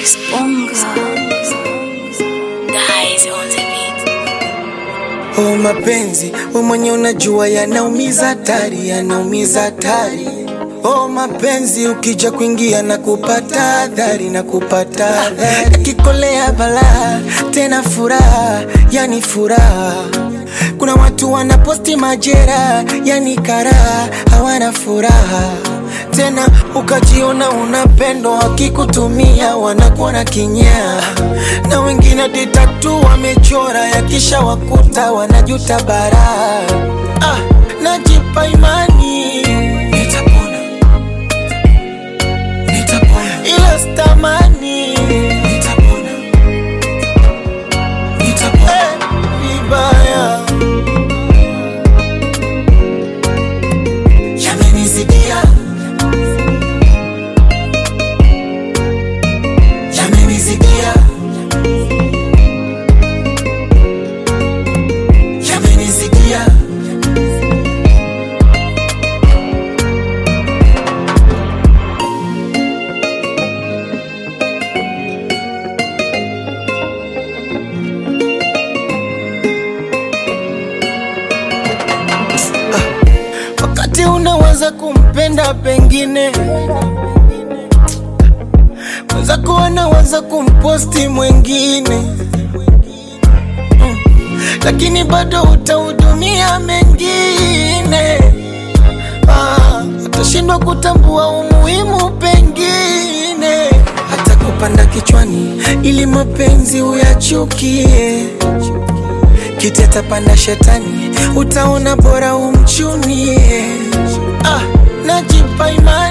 Oh, mapenzi we mwenye unajua yanaumiza hatari, yanaumiza hatari. Oh, mapenzi ukija kuingia na kupata adhari na kupata adhari, yakikolea balaa tena furaha, yani furaha. Kuna watu wanaposti majera, yani karaha, hawana furaha tena ukajiona unapendwa, wakikutumia wanakuona kinyaa, na wengine hadi tatu wamechora, yakisha wakuta wanajuta baraa. Ah, najipa imani nitapona, nitapona, ila stamani nitapona, nitapona eh, vibaya yamenizidia yamenizidia yamenizidia wakati unaweza kumpenda pengine mwenzako anaweza kumposti mwengine mm. lakini bado utahudumia mengine ah, utashindwa kutambua umuhimu pengine hata kupanda kichwani ili mapenzi uyachukie kiti atapanda shetani utaona bora umchunie ah, najipa imani